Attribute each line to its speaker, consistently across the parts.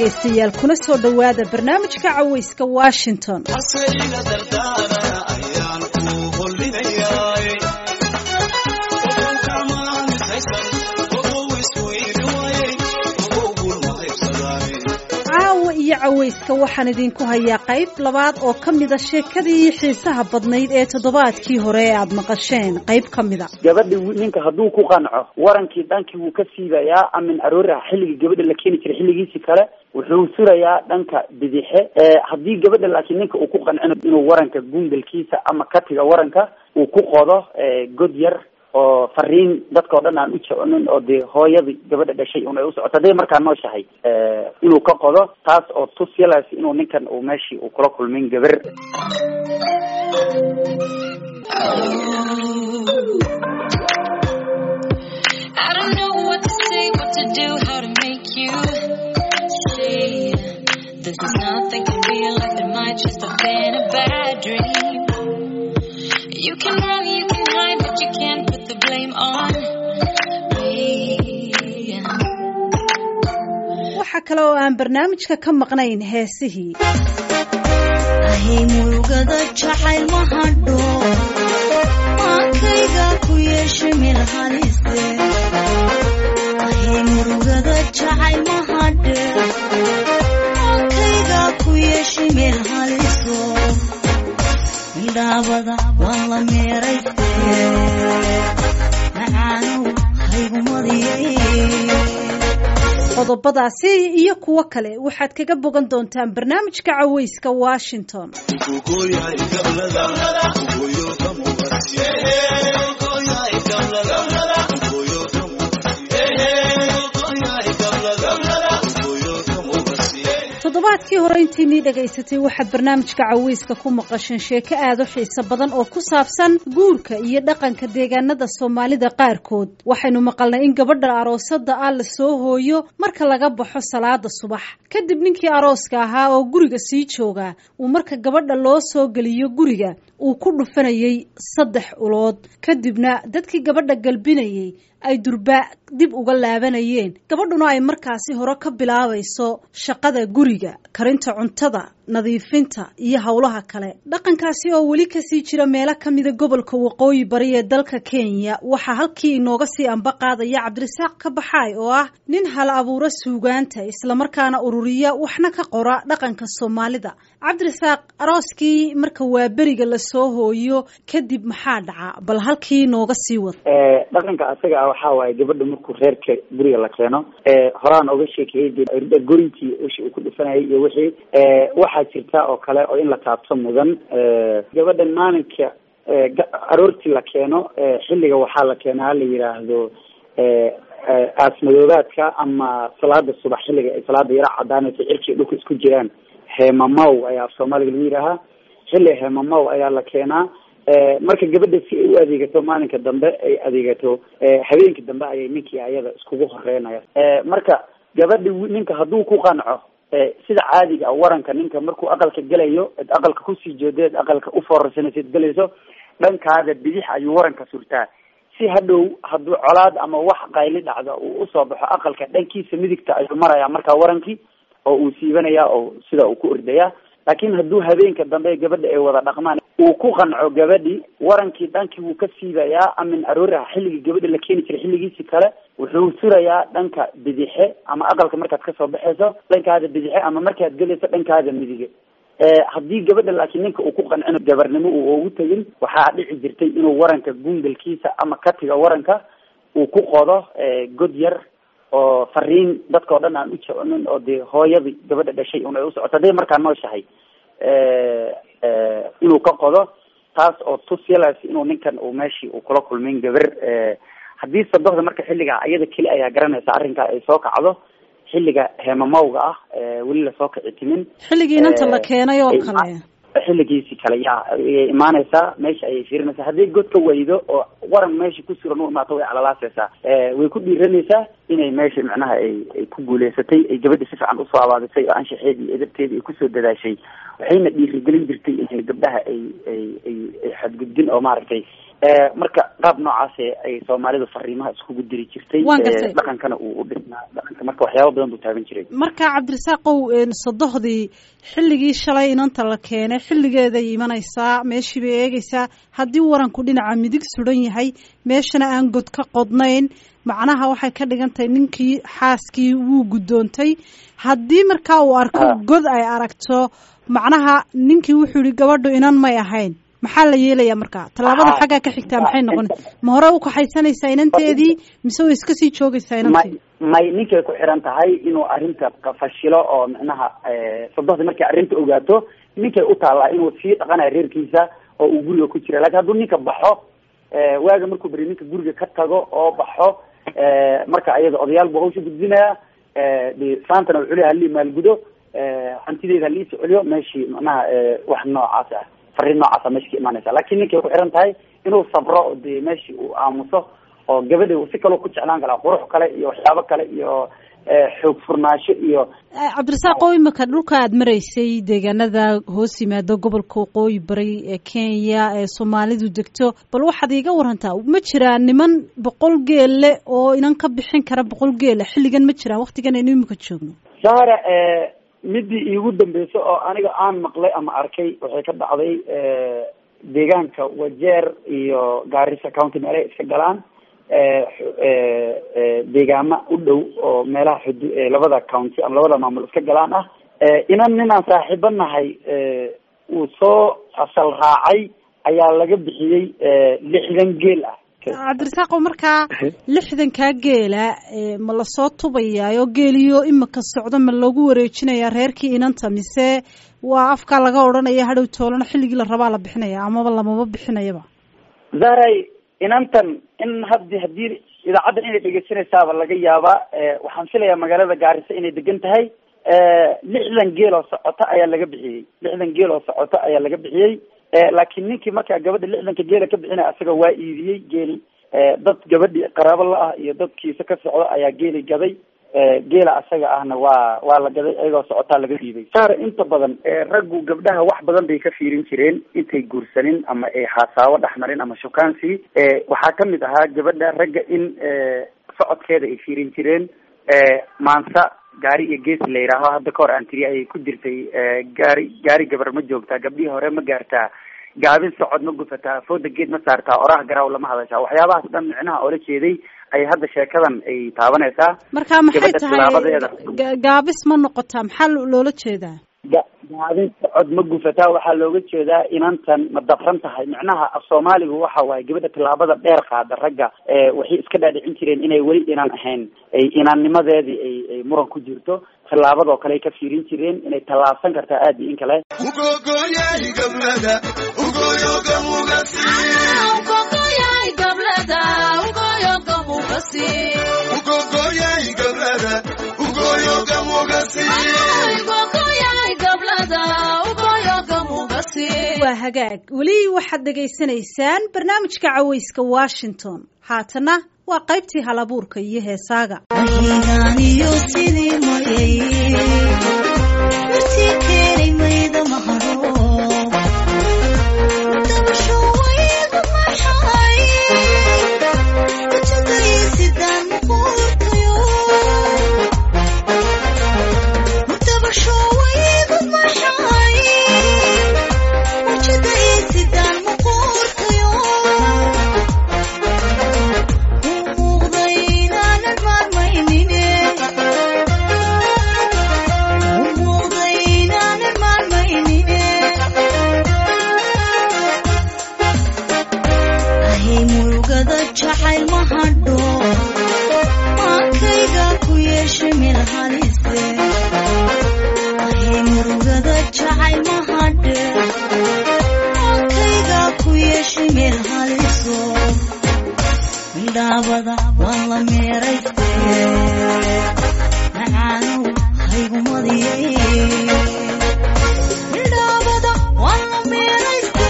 Speaker 1: dhegaystayaal kuna soo dhowaada barnaamijka cawayska washington caawa iyo cawayska waxaan idinku hayaa qayb labaad oo ka mida sheekadii xiisaha badnayd ee toddobaadkii hore ee aada maqasheen qayb ka mida
Speaker 2: gabadhi ninka hadduu ku qanco warankii dhankii wuu ka siibayaa amin aroora xilligii gabadha la keeni jiray xilligiisi kale wuxuu surayaa dhanka bidixe haddii gabadha laakiin ninka uu ku qancino inuu waranka gungalkiisa ama katiga waranka uu ku qodo god yar oo fariin dadka o dhan aan u jeconin oo dee hooyadii gabadha dhashay un ay usocoto hadday markaa nooshahay inuu ka qodo taas oo tus yalaas inuu ninkan uu meeshii uu kula kulmin gabar
Speaker 3: I don't know what to say, what to do, how to make you see. This is nothing can be like there might just have been a bad dream. You can run, you can hide, but you can't put the blame on me.
Speaker 1: waxaa kale oo aan barnaamijka ka maqnayn heesihii
Speaker 4: ahay murugada jacayl ma hadho maankayga ku yeesha meel halise ahay murugada jacayl ma hadhe maankayga ku yeesha meel haliso midhaabada waan la meerayste macaanow haygumadiyey
Speaker 1: qodobadaasi iyo kuwo kale waxaad kaga bogan doontaan barnaamijka cawayska washington toddobaadkii hore intiinii dhagaysatay waxaad barnaamijka cawayska ku maqasheen sheeko aada u xiiso badan oo ku saabsan guurka iyo dhaqanka deegaanada soomaalida qaarkood waxaynu maqalnay in gabadha aroosada ah la soo hooyo marka laga baxo salaada subax kadib ninkii arooska ahaa oo guriga sii jooga uu marka gabadha loo soo geliyo guriga uu ku dhufanayay saddex ulood kadibna dadkii gabadha galbinayay ay durbaa dib uga laabanayeen gabadhuna ay markaasi hore ka bilaabayso shaqada guriga karinta cuntada nadiifinta iyo howlaha kale dhaqankaasi oo weli kasii jira meelo kamida gobolka waqooyi bari ee dalka kenya waxaa halkii inooga sii amba qaadaya cabdirasaaq ka baxaay oo ah nin hal abuura suugaanta islamarkaana ururiya waxna ka qora dhaqanka soomaalida cabdirasaaq arooskii marka waa beriga lasoo hooyo kadib maxaa dhaca bal halkii inooga sii wad
Speaker 2: dhaqanka asaga ah waxaa waaye gabadha markuu reerka guriga la keeno horaan oga sheekeeyey gorinkii ushi uu ku dhufanayay iyo wixii waxaa jirta oo kale oo in la taabto mudan gabadhan maalinka aroortii la keeno xilliga waxaa la keenaa la yidhaahdo aasmadoobaadka ama salaada subax xilliga ay salaada yaro cadaanayso cirkii dhulka isku jiraan heemamaw ayaa af soomaaliga lagu yidhaahaa xilli heemamaw ayaa la keenaa marka gabadha si ay u adeegato maalinka dambe ay adeegato habeenka dambe ayay ninkii ayada iskugu horeynaya marka gabadha ninka hadduu ku qanco sida caadiga ah waranka ninka markuu aqalka gelayo ed aqalka kusii jeedeed aqalka ufoorarsanaysid gelayso dhankaada bidix ayuu waranka surtaa si hadhow hadduu colaad ama wax qayli dhacda uu usoo baxo aqalka dhankiisa midigta ayuu maraya markaa warankii oo uu siibanaya oo sida uu ku ordaya laakiin hadduu habeenka dambe gabadha ay wada dhaqmaan uu ku qanco gabadhi warankii dhankii wuu ka siibayaa amin aroora xilligii gabadha la keeni jiray xilligiisi kale wuxuu surayaa dhanka bidixe ama aqalka markaad kasoo baxayso dhankaada bidixe ama markaad gelayso dhankaada midige haddii gabadha laakiin ninka uu ku qancino gabarnimo uu ugu tegin waxaa dhici jirtay inuu waranka gungalkiisa ama katiga waranka uu ku qodo god yar oo fariin dadka o dhan aan u jeconin oo dee hooyadii gabadha dhashay un ay usocoto hadday markaa nooshahay inuu ka qodo taas oo tus yalaas inuu ninkan uu meeshii uu kula kulmin gabar haddii sadoxda marka xilliga iyada keli ayaa garanaysa arrinkaa ay soo kacdo xilliga heemamawga ah weli lasoo kici timin
Speaker 1: xilligii inanta la keenay oo kale
Speaker 2: xilligiisi kale ya ayay imaanaysaa meesha ayay fiirinaysaa hadday god ka waydo oo waran meesha ku suran u imaato way calalaasaysaa way ku dhiiranaysaa inay meesha macnaha ay ay ku guuleysatay ay gabadha si fiican usoo abaabisay oo anshaxeedii iyo edabteedii ay kusoo dadaashay waxayna dhiirigelin jirtay inay gabdhaha ay ay ay ay xadgudbin oo maaragtay marka qaab noocaas ay soomaalidu fariimaha iskugu diri jirtay
Speaker 1: Waan gartay.
Speaker 2: dhaqankana uu u dhisnaa dhaqanka marka waxyaaba badan buu taaban jiray
Speaker 1: marka cabdirasaaqow sodohdii xilligii shalay inanta la keenay xilligeeday imanaysaa meeshii bay eegaysaa haddii waranku dhinaca midig sudan yahay meeshana aan god ka qodnayn macnaha waxay ka dhigan tahay ninkii xaaskii wuu guddoontay haddii markaa uu arko
Speaker 2: Ah.
Speaker 1: god ay aragto macnaha ninkii wuxuu yihi gabadhu inan may ahayn maxaa la yeelayaa markaa tallaabada
Speaker 2: Ah.
Speaker 1: xaggaa ka xigtaa maxay noqon ma hore u kaxaysanaysaa inanteedii mise way iska sii joogaysaa
Speaker 2: may
Speaker 1: inantii
Speaker 2: may ninkay ku xiran tahay inuu arrinta ka fashilo oo micnaha sodohdii markay arrinta ogaato ninkay u taallaa inuu sii dhaqanayo reerkiisa oo uu guriga ku jira lakin hadduu ninka baxo eh, waaga markuu beri ninka guriga ka tago oo baxo eh, marka ayada odayaal buu hawsha gudbinaya eh, de saantana wuxuu leeyahay halii maalgudo eh, hantideeda halii soceliyo meeshii macnaha eh, wax noocaas ah fariin noocaasa meesha ka imaanaysa laakiin ninkay ku xiran tahay inuu sabro oo de meeshii uu aamuso oo gabadha uu si kaloo ku jeclaan karaa qurux kale iyo waxyaabo kale iyo eh, xoog furnaasho iyo
Speaker 1: Eh, cabdirasaaqow imika dhulka aad maraysay deegaanada hoos yimaado gobolka waqooyi bari ee kenya ee soomaalidu degto bal waxaad iiga warantaa ma jiraan niman boqol geelle oo inan ka bixin kara boqol geela xilligan ma jiraan waktigan aynu imika joogno
Speaker 2: sahra eh, midii iigu dambeysa oo aniga aan maqlay ama arkay waxay ka dhacday eh, deegaanka wajeer iyo gaarisa county meelay iska galaan eh, xu- eh, eh, deegaama u dhow oo meelaha xudu eh, labada county ama labada maamul iska galaan ah eh, inan ninaan saaxiibo nahay eh, uu soo asal raacay ayaa laga bixiyey eh, lixdan geel ah
Speaker 1: cabdirasaaqow markaa lixdankaa geela eh, ma lasoo tubayaayo geeliyo imika socdo ma loogu wareejinayaa reerkii inanta mise waa afkaa laga odhanaya hadhow toolana xilligii la rabaa la bixinaya amaba lamaba bixinayaba
Speaker 2: zahray inantan in haddi haddii idaacaddan inay dhegeysanaysaaba laga yaabaa eh, waxaan filayaa magaalada gaarisa inay degan tahay eh, lixdan geel oo socota ayaa laga bixiyey lixdan geel oo socota ayaa laga bixiyey eh, laakiin ninkii markaa gabadha lixdanka geela ka bixinaya asaga waa iibiyey geeli eh, dad gabadhii qaraabo la ah iyo dadkiisa ka socda ayaa geeli gaday eh, geela asaga ahna waa waa la gaday iyagoo socotaa laga dhiibay saar inta badan eh, raggu gabdhaha wax badan bay ka fiirin jireen intay guursanin ama ay xasaawo dhex marin ama shukaansi eh, waxaa kamid ahaa gabadha ragga in eh, socodkeeda ay fiirin jireen eh, maansa gaari iyo gees la yidhaaho hadda ka hor aan tiri ayay ku jirtay eh, gaari gaari gabar ma joogtaa gabdhihii hore ma gaartaa gaabin socod ma gufataa fooda geed ma saartaa oraha garaaw lama hadashaa waxyaabahaas dhan micnaha oola jeeday ay hadda sheekadan ay taabanaysaa
Speaker 1: marka maxay
Speaker 2: Gabadha
Speaker 1: tahay
Speaker 2: tilaabadeeda.
Speaker 1: ga- gaabis ma noqotaa maxaa lo- loola jeedaa
Speaker 2: ga- gaabin socod ma gufataa waxaa looga jeedaa inantan ma dabran tahay micnaha af soomaaligu waxa waaye gabadha tilaabada dheer qaada ragga ee waxay iska dhaadhicin jireen inay weli inan ahayn ay inannimadeedii ay ay muran ku jirto tilaabadoo kale ay ka fiirin jireen inay tallaabsan kartaa aad iyo in kale
Speaker 5: ugogoyahay gablada ugoyoga mugasi ugogoyahay gablada ugoyoga mugasi
Speaker 1: waa hagaag weli waxaad dhegaysanaysaan barnaamijka caweyska washington haatana waa qaybtii halabuurka iyo heesaaga
Speaker 4: ahigaaniyo sidii mayay martii keenay mayda maharo dabasho waygu maxay kujagay sidaan muquurtayo dabasho waygu maxay kujagay sidaan muquurtayo muuqday inaanan maarmaynine muuqday inaanan maarmaynine ahay murugada jacayl ma hadho maankayga ku yeesha meel halise ahay murugada jacayl ma hadhe maankayga ku yeesha meel haliso midhaabada waan la meerayste macaanow haygumadiyey midhaabada waan la meerayste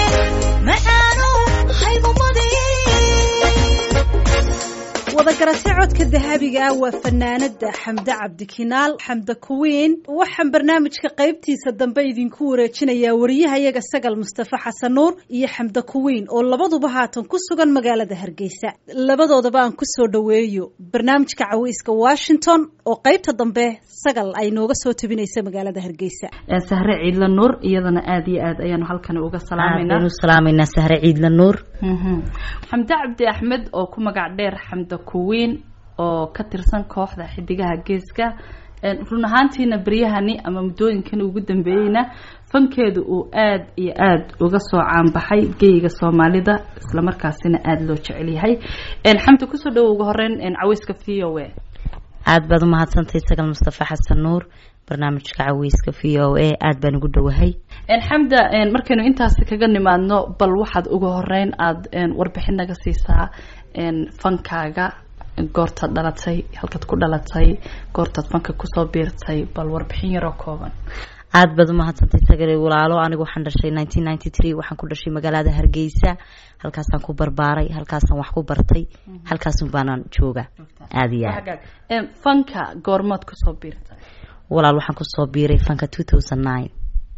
Speaker 4: macaanow haygumadiyey
Speaker 1: wadagarasyo codka dahabiga ah waa fanaanada xamde cabdikinaal xamde kuwiin waxaan barnaamijka qaybtiisa dambe idinku wareejinayaa wariyahayaga sagal mustafa xasan nuur iyo xamde kuwiin oo labaduba haatan ku sugan magaalada hargeysa labadoodaba aan kusoo dhoweeyo barnaamijka caweyska washington oo qaybta dambe sagal ay nooga soo tabinaysa magaalada hargeysa
Speaker 6: sahre ciidla nuur iyadana aada iyo aad ayaanu halkan uga salaamayna
Speaker 7: aanu salaamayna sahre ciidla nuur
Speaker 6: xamde cabdi axmed oo ku magac dheer xamde kuwiin oo ka tirsan kooxda xidigaha geeska run ahaantiina beryahani ama muddooyinkan ugu dambeeyeyna fankeedu uu aada iyo aada uga soo caanbaxay geyga soomaalida islamarkaasina aada loo jecel yahay xamdi kusoo dhawo uga horeyn caweyska v o a
Speaker 7: aada baad umahadsantahay sagal mustafa xasan nuur barnaamijka caweyska v o a aada baan ugu dhowahay
Speaker 6: xamda markaynu intaasi kaga nimaadno bal waxaad uga horeyn aada warbixin naga siisaa fankaaga goortaad dhalatay halkaad ku dhalatay goortaad fanka kusoo biirtay bal warbixin yaroo kooban
Speaker 7: aada baad umahadsantahay sagale walaalo anigu waxaan dhashay nineteen ninety three waxaan ku dhashay magaalada hargeysa halkaasaan ku barbaaray halkaasaan wax ku bartay halkaasun baanaan jooga aada iyo aad
Speaker 6: fanka goormaad kusoo biirtay
Speaker 7: walaal waxaan kusoo biiray fanka two thousand nine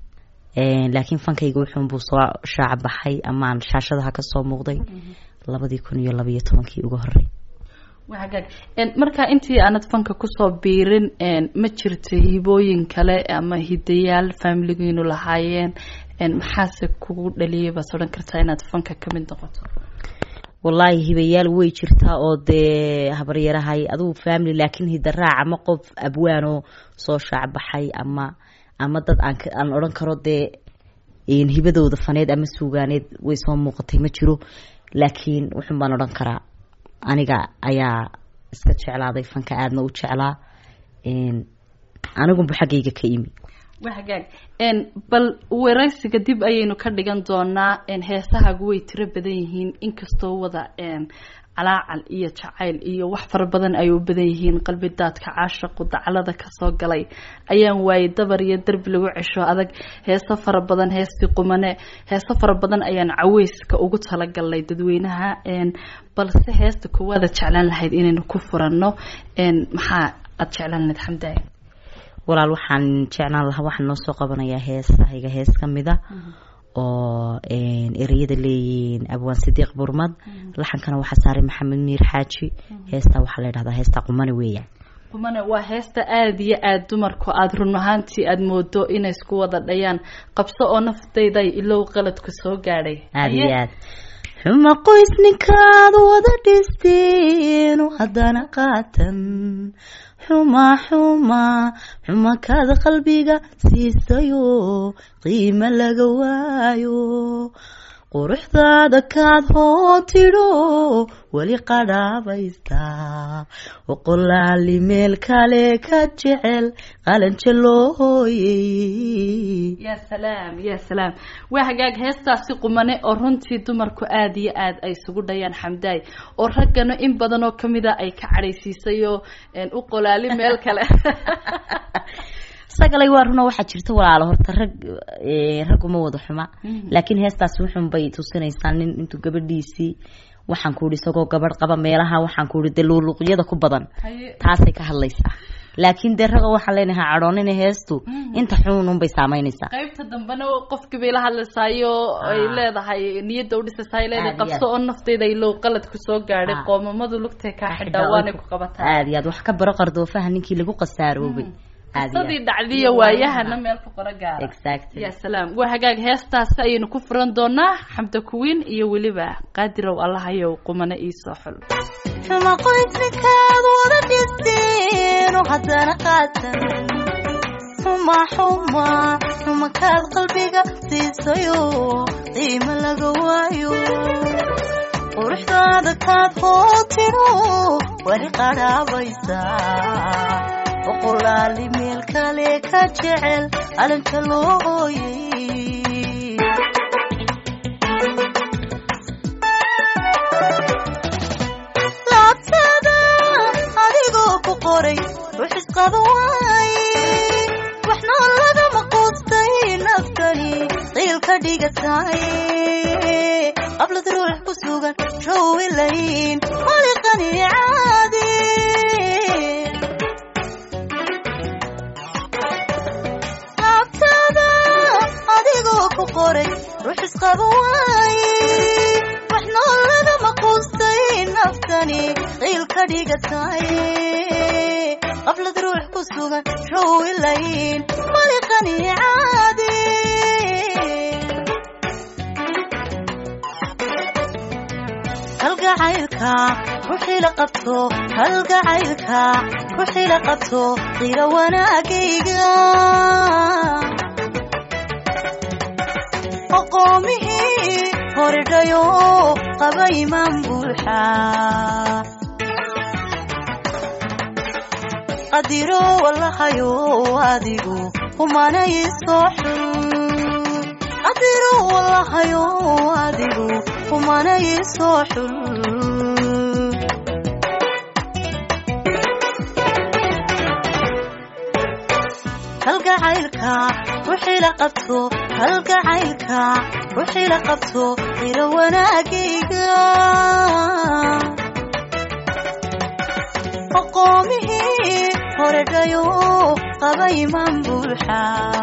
Speaker 7: laakiin fankayga wuxuunbuu soo shaaca baxay amaan shaashadaha kasoo muuqday labadii kun iyo labaiyo tobankii uga horey
Speaker 6: hagaag marka intii aanad fanka kusoo biirin ma jirta hibooyin kale ama hidayaal faamiligiinu lahaayeen maxaase kugu dhaliyay baad odhan kartaa inaad fanka kamid noqoto
Speaker 7: wallaahi hibayaal way jirtaa oo dee habaryarahay adugu family laakiin hidaraac ama qof abwaanoo soo shaacbaxay ama ama dad aan aan odhan karo dee hibadooda faneed ama suugaaneed way soo muuqatay ma jiro laakiin wuxun baan odhan karaa aniga ayaa iska jeclaaday fanka aadna u jeclaa anigunba xaggayga ka imi
Speaker 6: wa hagaag bal waraysiga dib ayaynu ka dhigan doonaa heesahaagu way tiro badan yihiin inkastoo wada calaacal iyo jacayl iyo wax fara badan ay u badan yihiin qalbi daadka caashaqu daclada kasoo galay ayaan waayay dabar iyo derbi lagu cesho adag heeso fara badan heestii qumane heeso fara badan ayaan caweyska ugu talagalnay dadweynaha balse heesta koowaada jeclaan lahayd inaynu ku furanno maxaa aada jeclaan lahayd xamdaay
Speaker 7: walaal waxaan jeclaan lahaa waxaan noo soo qabanayaa heesahayga hees ka mida oo ereyada leeyihiin abwaan sidiiq burmad laxankana waxaa saaray maxamed miir xaaji heestaa waxaa la dhahdaa heestaa qumane weeyaan
Speaker 6: qumane waa heesta aada iyo aada dumarku aada run ahaantii aada moodo inay isku wada dhayaan qabso oo naftayda ilow qaladku soo gaadhay
Speaker 7: aada iyo aad xuma qoys ninkaad wada dhisteenu haddana qaatan xuma xuma xuma kaad qalbiga siisayo qiimo laga waayo quruxdaada kaad hoo tidho weli qadhaabaystaa oqolaali meel kale ka jecel qalanja loo hooyey
Speaker 6: ya salaam ya salaam waa hagaag heestaasi qumane oo runtii dumarku aada iyo aada ay isugu dhayaan xamdaay oo raggana in badan oo kamida ay ka cadhaysiisay oo u qolaali meel kale
Speaker 7: sagalay waa runo waxaa jirta walaalo horta rag ragguma wada xuma laakiin heestaasi wuxun bay tusinaysaa nin intuu gabadhiisii waxaan ku ihi isagoo gabadh qaba meelaha waxaan ku ihi dee luuluuqyada ku badan taasay ka hadlaysaa laakiin dee raga waxaan leenahay cadhoonina heestu inta xuunun bay saameynaysaa
Speaker 6: qaybta dambena qofkii bay la hadlaysaayo ay leedahay niyadda udhisaysaa ay leedahay qabso oo naftayda ilow qalad ku soo gaadhay qoomamadu lugtay kaa xidhaa waanay ku qabataa
Speaker 7: aada iyo aad wax ka baro qardoofaha ninkii lagu qasaaroobay
Speaker 6: qisadii dhacdiya waayahana meel ku qoro gaara
Speaker 7: exactly
Speaker 6: ya salaam waa hagaag heestaasi ayaynu ku furan doonaa xamda kuwiin iyo weliba qaadirow allahayow qumane iisoo xul
Speaker 4: xuma qoysnikaad wada dhisteenu haddana qaatan xuma xuma xuma kaad qalbiga siisayo qiimo laga waayo quruxdaada kaad hoo tidho weli qadhaabaysaa oqolaali meel kale ka jecel calanka loo hooyey laabtada adigoo ku qoray rux isqaba waaye waxna lagama quustay naftani qiil ka dhigataye qablad ruux ku sugan rawilayn maliqani caadi qoray ruux isqaba waaye wax nooladama quustay naftani qiil ka dhigatay qablad ruux ku sugan show ilayn maliqani caadi halgacaylka ruuxii la qabto halgacaylka ruuxii la qabto qira wanaagayga aqoomihii horidhayo qaba imaan buuxa qadiro wallahayo adigu humanay soo xul qadiro wallahayo adigu humanay soo xul halgacaylka ruuxii la qabto halgacaylka ruuxii la qabto qiro wanaagayga aqoomihii horedhayo qaba imaan buuxa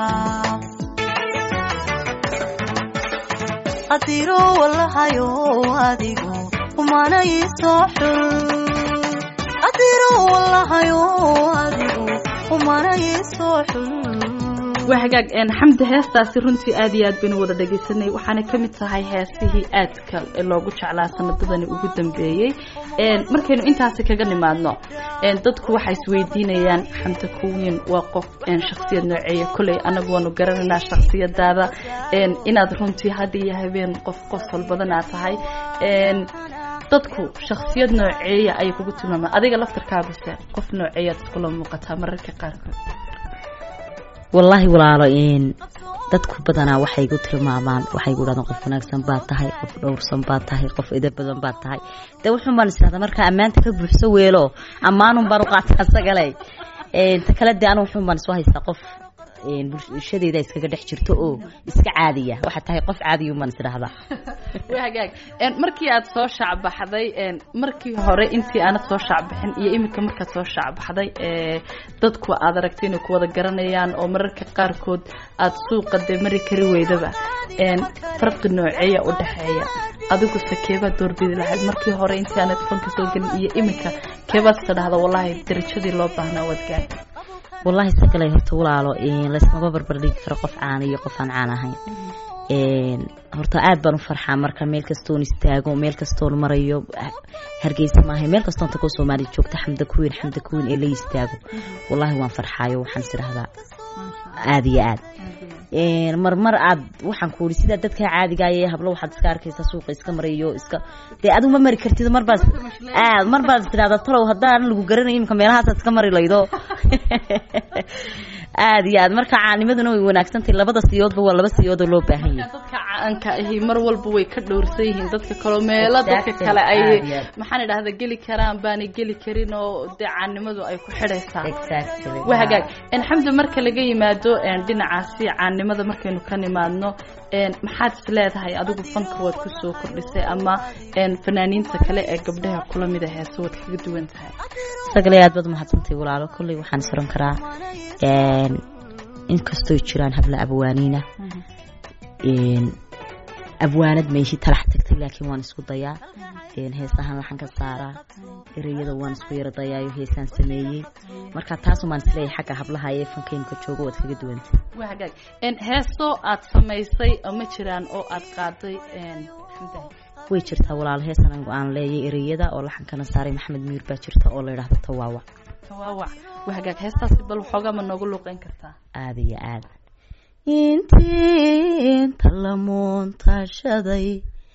Speaker 4: qadiro wallahayo adigu humanay soo xul qadiro wallahayo adigu humanay soo xul
Speaker 6: waa hagaag een, xamdi heestaasi runtii aad iyo aad baynu wada dhegaysanay waxaana ka mid tahay heesihii aadka loogu jeclaa sanadadani ugu dambeeyey een, markaynu intaasi kaga nimaadno een, dadku waxay isweydiinayaan xamdi kuwiin waa qof een, shakhsiyad nooceeya kolley anagu waanu garanaynaa shakhsiyadaada een, inaad runtii had iyo habeen qof qosol badan aad tahay een, dadku shakhsiyad nooceeya ayay kugu tilmaamaan adiga laftarkaabase qof nooceeyaad iskula muuqataa mararka qaarkood
Speaker 7: wallaahi walaalo een dadku badanaa waxay igu tilmaamaan waxay igu dhahdaan qof wanaagsan baad tahay qof dhowrsan baad tahay qof edeb badan baad tahay dee wuxuun baan israhdaa markaa ammaanta ka buuxso weelo ammaanun baan u qaataa asagale een ta kale dee anu wuxuun baan isu haystaa qof een bulshadeeda iskaga dhex jirto oo iska caadiya waxaa tahay qof caadiyun baan isdhahdaa
Speaker 6: waa hagaag een, markii aad soo shacbaxday een, markii hore intii aanad soo shacbaxin iyo iminka markaad soo shacbaxday ee, dadku aad aragtay inay ku wada garanayaan oo mararka qaarkood aad suuqa dee mari kari weydaba een, farqi nooceeya u dhexeeya adiguse keebaad doorbidi lahayd markii hore intii aanad fanka soo gelin iyo iminka keebaad isa dhahda wallaahi darajadii loo baahnaa waad gaartay
Speaker 7: wallaahi sagalay horta walaalo een laysmaba barbar dhigi karo qof caan iyo qof aan caan ahayn een horta aad baan u farxaa marka meel kastoon istaago meel kastoon marayo hargeysa maahay meel kastoon takoo soomaaliya joogta xamda kuwiin xamda kuwiin ee la istaago wallaahi waan farxaayo waxaan is idhahdaa aada iyo aad een marmar aad waxaan ku uri sidaa dadka caadiga ee hablo waxaad iska arkaysaa suuqa iska marayo iska dee adigu ma mari kartid marbaad aad marbaad tidhahdaa talow haddaan lagu garanayo imika meelahaasaad iska mari laydo aada iyo aad marka caanimaduna way wanaagsantahay labada siyoodba waa laba siyoodoo loo baahan yahay
Speaker 6: dadka caanka ahi mar walba way ka dhowrsan yihiin dadka kaleo meelo dadka
Speaker 7: Exactly.
Speaker 6: kale ay
Speaker 7: Aad iyo aad.
Speaker 6: maxaan idhahda geli karaan baanay geli karin oo dee caannimadu ay ku xidhaysaa
Speaker 7: exactly
Speaker 6: waa hagaag een, xamdi marka laga yimaado een, dhinacaasi caannimada markaynu ka nimaadno een, maxaad is leedahay adigu fanka waad kusoo kordhisay ama een, fanaaniinta kale ee gabdhaha kula mida heese waad kaga duwan tahay
Speaker 7: sagale aad baad mahadsantahay walaalo kolley waxaan is oran karaa een inkastoo jiraan habla abwaaniina een abwaanad meeshii talax tagtay laakiin waan isku dayaa een heesahan laxan ka saaraa ereyada waan isku yara dayaayo heesaan sameeyey marka taasumaan isleeyahay xagga hablaha ee fankaynu ka joogo waad kaga duwantay
Speaker 6: waa hagaag een, heeso aad samaysay oo ma jiraan oo aad qaaday een, xamdaha
Speaker 7: way jirtaa walaalo heesan anigu aan leeyay ereyada oo laxankana saaray maxamed miir baa jirta oo la yidhaahdo tawaawa
Speaker 6: tawaawac waa hagaag heestaasi bal waxoogaa ma noogu luuqeyn kartaa
Speaker 7: aada iyo aada intii inta la muuntashaday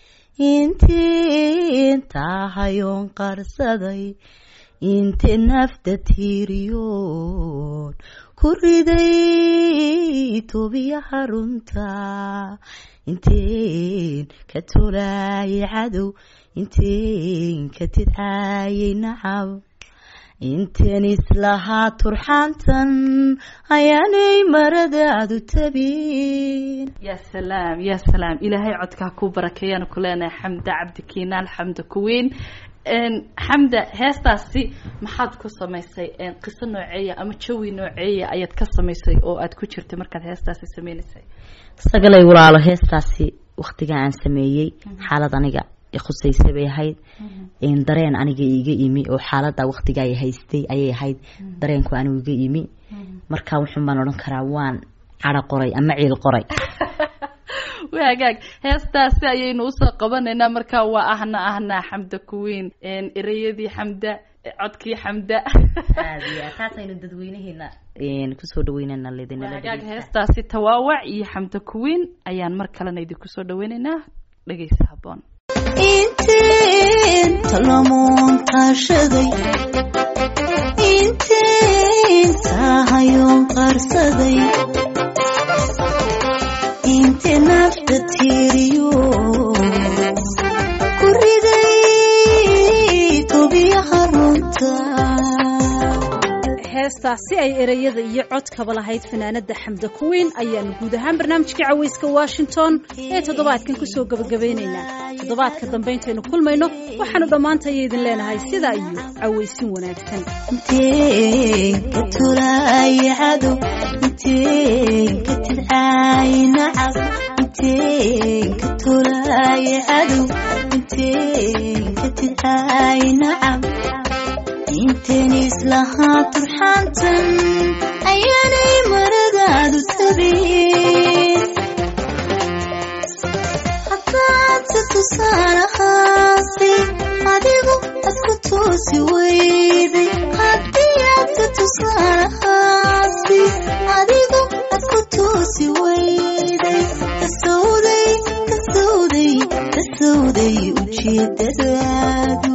Speaker 7: intii intaa hayoon qarsaday inti nafta tiiriyoon ku riday tobiyaha runta intiin ka tolaayay cadow intiin ka tidcaayay nacab inteen islahaa turxaantan ayaanay maradaadu tabin
Speaker 6: yaa salaam yaa salaam ilaahay codkaa kuu barakeeyaan ku leenahay xamda cabdi kiinaan xamda kuweyn Een, xamda heestaasi maxaad ku samaysay een, qiso nooceeya ama jawi nooceeya ayaad ka samaysay oo aad ku jirtay markaad heestaasi sameynaysay
Speaker 7: sagalay walaalo heestaasi waktiga aan sameeyey xaalad aniga khusaysa bay ahayd een, dareen aniga iga imi oo xaalada waktiga ay haystay ayay ahayd dareenku anigu iga imi marka wuxun baan odhan karaa waan cadho qoray ama ciil qoray
Speaker 6: waa hagaag heestaasi ayaynu usoo qabanaynaa marka waa ahna ahna xamda kuweyn een, ereyadii xamda codkii xamda
Speaker 7: taasaynu dadweynaheena kusoo dhaweynana
Speaker 6: waa hagaag heestaasi tawaawac iyo xamda kuweyn ayaan mar kalena idinku soo dhaweynaynaa dhegeysa haboon
Speaker 4: inteen talamoon kaashaday inteen taahayoon qaarsaday inte nafta tiiriyo ku riday tobiyaha runta
Speaker 1: heestaasi ay ereyada iyo codkaba lahayd fanaanada xamda kuweyn ayaanu guud ahaan barnaamijkii caweyska washington ee toddobaadkan kusoo gabagabeynaynaa toddobaadka dambe intaynu kulmayno waxaanu dhammaantaya idin leenahay sidaa iyo caweysin wanaagsan
Speaker 4: inteen ka tulaaya cadow inteen ka tidcaaya nacab inteen ka tulaaya cadow inteen ka tidcaaya nacab inteen islahaa turxaantan ayaanay maradaadu sabin haddaadse tusaalahaasi adigu adku toosi weyday haddii aadse tusaalahaasi adigu adku toosi weyday kasowday kasowday kasowday ujeedadaadu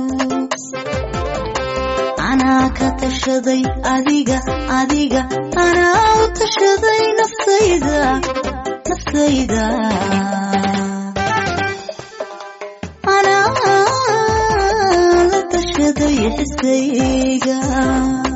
Speaker 4: anaa ka tashaday adiga adiga anaa u tashaday naftayda naftayda anaa la tashaday xisayga